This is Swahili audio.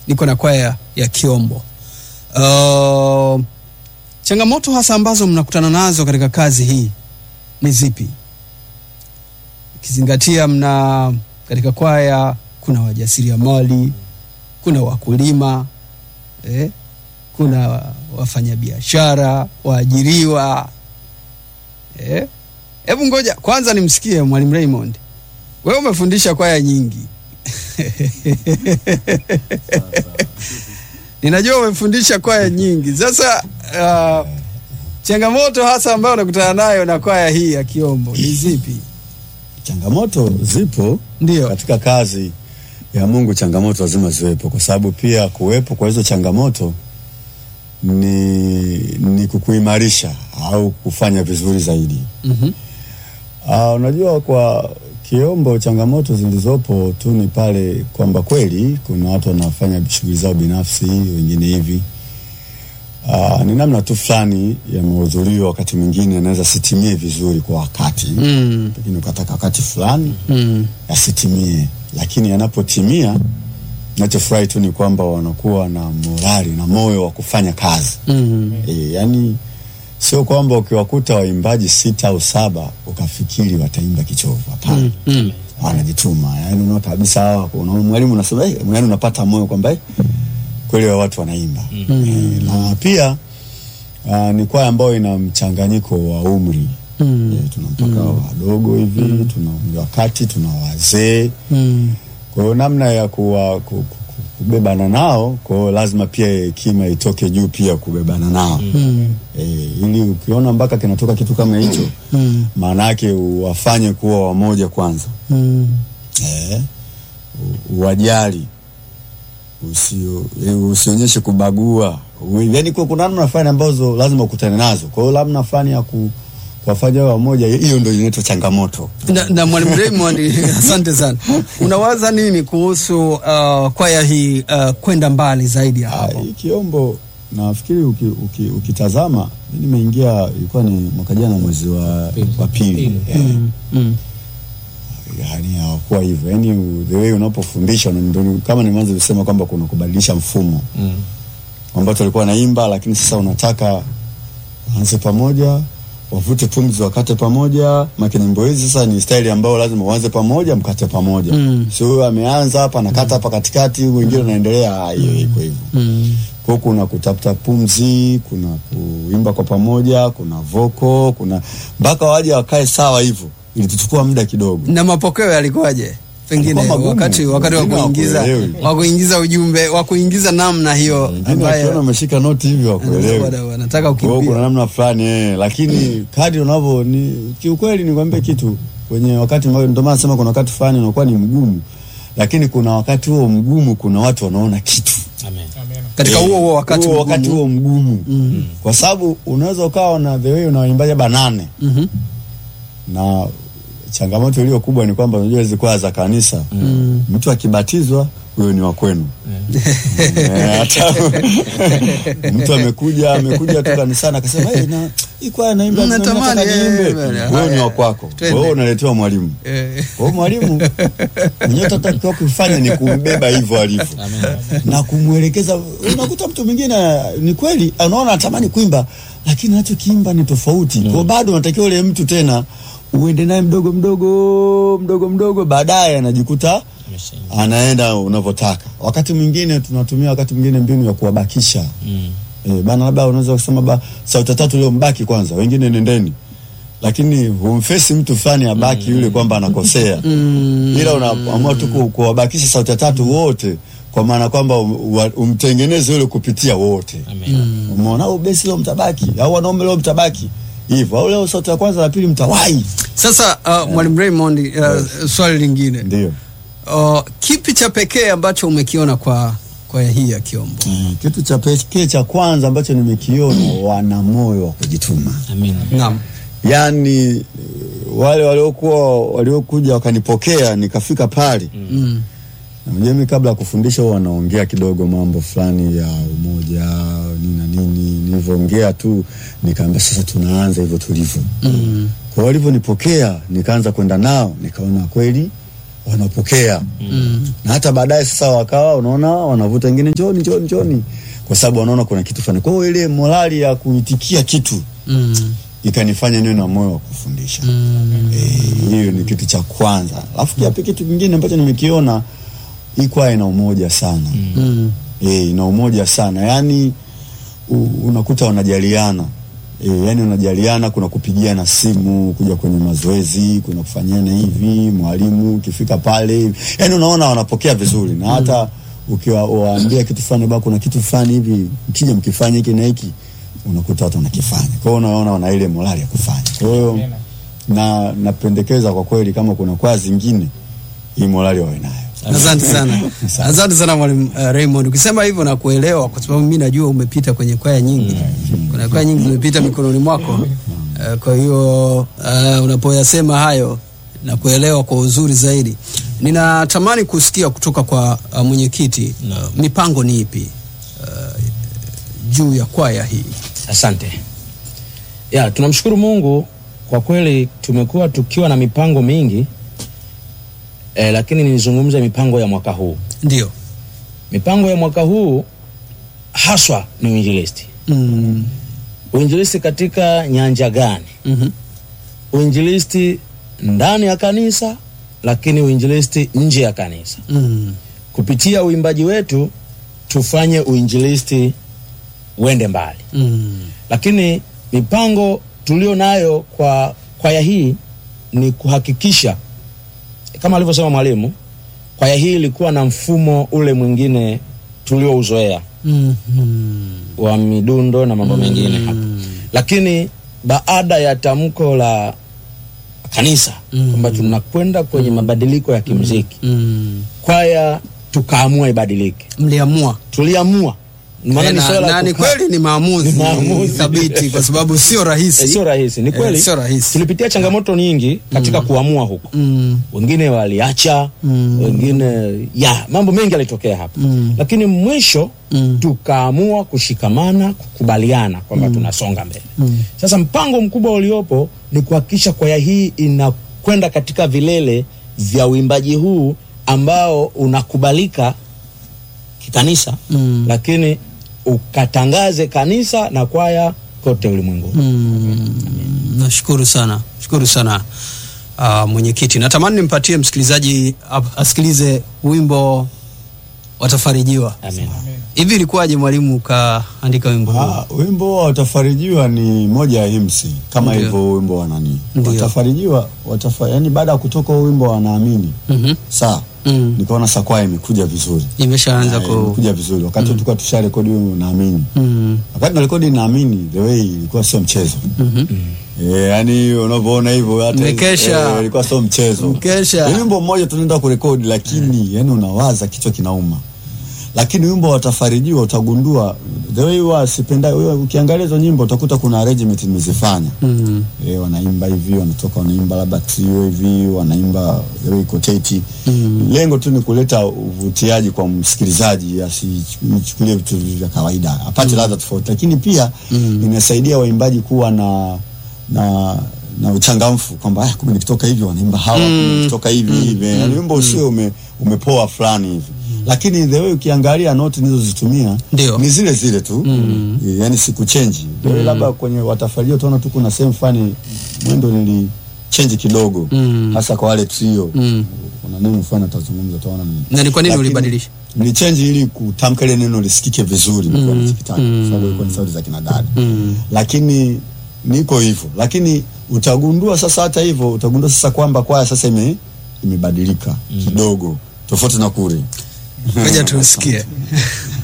niko na kwaya ya Kiombo. Uh, changamoto hasa ambazo mnakutana nazo katika kazi hii ni zipi? Ukizingatia mna katika kwaya kuna wajasiriamali, kuna wakulima eh, kuna wafanyabiashara, waajiriwa eh. Hebu ngoja kwanza nimsikie Mwalimu Raymond, wewe umefundisha kwaya nyingi ninajua umefundisha kwaya nyingi. Sasa uh, changamoto hasa ambayo unakutana nayo na kwaya hii ya Kiombo ni zipi? Changamoto zipo Ndio. katika kazi ya Mungu, changamoto lazima ziwepo, kwa sababu pia kuwepo kwa hizo changamoto ni, ni kukuimarisha au kufanya vizuri zaidi. Mhm. Ah, unajua kwa Kiombo changamoto zilizopo tu ni pale kwamba kweli kuna watu wanafanya shughuli zao binafsi, wengine hivi. Ah, ni namna tu fulani ya mahudhurio, wakati mwingine anaweza sitimie vizuri kwa wakati Mm. pengine ukataka wakati fulani Mm. yasitimie, lakini yanapotimia, nachofurahi tu ni kwamba wanakuwa na morali na moyo wa kufanya kazi Mm. e, yani sio kwamba ukiwakuta waimbaji sita au saba ukafikiri wataimba kichovu. Hapana, Mm. wanajituma. Yani unaona kabisa hawa, unaona mwalimu unasema eh, yani unapata moyo kwamba eh, kweli wa watu wanaimba e, na pia uh, ni kwaya ambayo ina mchanganyiko wa umri Mm. e, tuna mpaka wadogo hivi tuna umri wa kati, tuna wazee Mm. kwa hiyo namna ya kuwa, ku, ku, ku- kubebana nao, kwa hiyo lazima pia hekima itoke juu pia kubebana nao Mm. e, ili ukiona mpaka kinatoka kitu kama hicho Mm. maana yake uwafanye kuwa wamoja kwanza Mm. e, u- uwajali usio, e, usionyeshe kubagua U- yaani kwa kuna namna fulani ambazo lazima ukutane nazo. Kwa hiyo namna fulani ya ku, kuwafanya wawe wamoja, hiyo ndio inaitwa changamoto. Na, na Mwalimu Raymond, asante sana. Unawaza nini kuhusu uh, kwaya hii uh, kwenda mbali zaidi ya Ah, hapo? hii Kiombo nafikiri uki, uki, ukitazama mi nimeingia ilikuwa ni mwaka jana mwezi wa, wa pili eh, Mm. yani hawakuwa hivyo yani the way unapofundisha na ndio kama nimeanza kusema kwamba kuna kubadilisha mfumo Mm. ambao tulikuwa naimba lakini sasa unataka waanze pamoja wavute pumzi wakate pamoja maki nyimbo hizi sasa ni staili ambayo lazima uanze pamoja mkate pamoja Mm. sio huyo ameanza hapa nakata hapa katikati mwingine unaendelea ah, hiyo iko hivyo Mm. kwa hiyo kuna kutafuta pumzi, kuna kuimba kwa pamoja, kuna voko, kuna mpaka waje wakae sawa hivyo, ilituchukua muda kidogo. Na mapokeo yalikuwaje? Pengine Yalikuwa magumu. wakati wakati wa Wengine kuingiza hawakuelewi. wa kuingiza ujumbe wa kuingiza namna hiyo Wengine wakiona ambayo umeshika noti hivyo wakuelewi. wana- wanataka Kwa hiyo kuna ukimbia. namna fulani eh, lakini kadri unavyo ni kiukweli, nikwambie kitu kwenye wakati ambao ndio maana nasema kuna wakati fulani unakuwa ni mgumu, lakini kuna wakati huo mgumu, kuna watu wanaona kitu Amen. Katika Eh, huo huo wakati huo wakati mgumu. huo mgumu kwa sababu unaweza ukawa na the way unawaimbaja banane Mhm. na changamoto iliyo kubwa ni kwamba unajua hizi kwaya za kanisa mtu akibatizwa huyo ni wa kwenu Eh, hata mtu amekuja amekuja tu kanisani akasema hey, na hii kwaya naimba na Natamani, nataka eh, niimbe bwana. huyo ni Haya, wa kwako twende. wewe unaletewa mwalimu Eh, kwa hiyo mwalimu mwenyewe tatakiwa kufanya ni kumbeba hivyo alivyo na kumwelekeza. Unakuta mtu mwingine ni kweli anaona anatamani kuimba, lakini anachokiimba ni tofauti. Kwa hiyo bado unatakiwa ule mtu tena uende naye mdogo mdogo mdogo mdogo, baadaye anajikuta Ameshaingia. anaenda unavyotaka. Wakati mwingine tunatumia wakati mwingine mbinu ya kuwabakisha Mm. Eh, bana labda unaweza kusema ba sauti tatu leo mbaki kwanza, wengine nendeni, lakini humfesi mtu fulani abaki yule kwamba anakosea, ila unaamua tu ku- kuwabakisha sauti tatu wote, kwa maana kwamba um, wa- umtengeneze yule kupitia wote. Amen. Umeona, au besi leo mtabaki, au wanaume leo mtabaki hivyo, au leo sauti ya kwanza na pili mtawahi. Sasa uh, Mwalimu Raymond, uh, swali lingine Ndio uh, kipi cha pekee ambacho umekiona kwa kwaya hii ya Kiombo? Mm, kitu cha pekee cha kwanza ambacho nimekiona, wana moyo wa kujituma. Amen. Naam. yaani eh, wale waliokuwa waliokuja wakanipokea nikafika pale Mm. na unajua mimi kabla ya kufundisha huwa wanaongea kidogo mambo fulani ya umoja nini na nini nilivyoongea tu nikaambia sasa tunaanza hivyo tulivyo Mm. kwa hiyo walivyonipokea nikaanza kwenda nao nikaona kweli wanapokea Mm. na hata baadaye sasa wakawa unaona wanavuta wengine njoni njoni njoni kwa sababu wanaona kuna kitu fulani kwa hiyo ile morali ya kuitikia kitu Mm. ikanifanya niwe na moyo wa kufundisha Mm. Eh, hiyo ni kitu cha kwanza alafu pia kitu kingine ambacho nimekiona hii kwaya ina umoja sana Mm. e, ina umoja sana yaani u- unakuta wanajaliana e, yani wanajaliana kuna kupigiana simu kuja kwenye mazoezi kuna kufanyiana hivi mwalimu ukifika pale yani unaona wanapokea vizuri na hata ukiwaambia kitu fulani ba kuna kitu fulani hivi mkija mkifanya hiki na hiki unakuta watu wanakifanya kwa hiyo unaona wana ile morali ya kufanya kwa hiyo na napendekeza kwa kweli kama kuna kwaya zingine hii morali wawe nayo Asante sana, asante sana mwalimu uh, Raymond. Ukisema hivyo na kuelewa, kwa sababu mimi najua umepita kwenye kwaya nyingi, kuna kwaya nyingi zimepita mikononi mwako. Uh, kwa hiyo uh, unapoyasema hayo na kuelewa kwa uzuri zaidi, ninatamani kusikia kutoka kwa uh, mwenyekiti uh, mipango ni ipi uh, juu ya kwaya hii? Asante. Ya, tunamshukuru Mungu kwa kweli tumekuwa tukiwa na mipango mingi eh, lakini nizungumze mipango ya mwaka huu. Ndio. Mipango ya mwaka huu haswa ni uinjilisti. Mm. Uinjilisti katika nyanja gani? mhm. Uinjilisti ndani ya kanisa, lakini uinjilisti nje ya kanisa. Mm. Kupitia uimbaji wetu tufanye uinjilisti uende mbali. Mm. lakini mipango tulio nayo kwa kwaya hii ni kuhakikisha kama alivyosema mwalimu, kwaya hii ilikuwa na mfumo ule mwingine tuliouzoea Mhm. wa midundo na mambo mengine hapa, lakini baada ya tamko la kanisa Mm. kwamba tunakwenda kwenye mabadiliko ya kimuziki, Mm. kwaya tukaamua ibadilike. Mliamua Tuliamua maana ni na, swala la na ni kukaa- kweli ni maamuzi, Ni maamuzi. thabiti kwa sababu sio rahisi. Eh, sio rahisi, ni Eh, kweli sio rahisi. tulipitia changamoto nyingi katika kuamua huko Mm. wengine waliacha Mm. wengine ya mambo mengi yalitokea hapa Mm. lakini mwisho Mm. tukaamua kushikamana kukubaliana kwamba tunasonga mbele Mm. sasa mpango mkubwa uliopo ni kuhakikisha kwaya hii inakwenda katika vilele vya uimbaji huu ambao unakubalika kikanisa Mm. lakini ukatangaze kanisa na kwaya kote ulimwenguni Mm. Nashukuru sana, shukuru sana uh, mwenyekiti. Natamani nimpatie msikilizaji ap- asikilize wimbo watafarijiwa. Amen. Hivi ilikuwaje mwalimu ukaandika wimbo huu? Ah, wimbo wa watafarijiwa ni moja ya himsi kama Ndio. hivyo wimbo wa nani Ndio. watafarijiwa watafa, yani baada ya kutoka huo wimbo wanaamini Mhm. saa Mm. nikaona sakwaya imekuja vizuri Imeshaanza Ah, ku imekuja vizuri wakati tulikuwa tusha rekodi huo naamini mm. wakati na rekodi naamini the way ilikuwa sio mchezo Mhm. Eh, yani unavyoona hivyo hata Mmekesha. eh, ilikuwa sio mchezo Mkesha. Ni wimbo mmoja tunaenda kurekodi lakini yani unawaza kichwa kinauma lakini wimbo watafarijiwa utagundua the way huwa sipenda wewe ukiangalia hizo nyimbo utakuta kuna arrangement nimezifanya Mm. eh, wanaimba hivi wanatoka wanaimba labda trio hivi wanaimba the way koteti Mm. lengo tu ni kuleta uvutiaji kwa msikilizaji asichukulie vitu vya kawaida apate ladha tofauti lakini pia Mm. inasaidia waimbaji kuwa na na na uchangamfu kwamba ah, kumbe nikitoka hivi wanaimba hawa Mm. kumbe nikitoka hivi hivi yani wimbo usio ume, umepoa fulani hivi lakini the way ukiangalia noti nilizozitumia Ndio. ni zile zile tu Mm. Eh, yani sikuchenji mm. labda kwenye watafarijia utaona tu kuna sehemu fulani mwendo nili change kidogo Mm. hasa kwa wale trio Mm. kuna neno fulani atazungumza utaona ni Na ni kwa nini Lakini ulibadilisha? nilichange ili kutamka ile neno lisikike vizuri Mm. mm. nikitaka Mm. kwa sababu ilikuwa ni sauti za kina dada Mm. lakini niko hivyo lakini utagundua sasa hata hivyo utagundua sasa kwamba kwaya sasa ime imebadilika kidogo tofauti na kule Ngoja tusikie.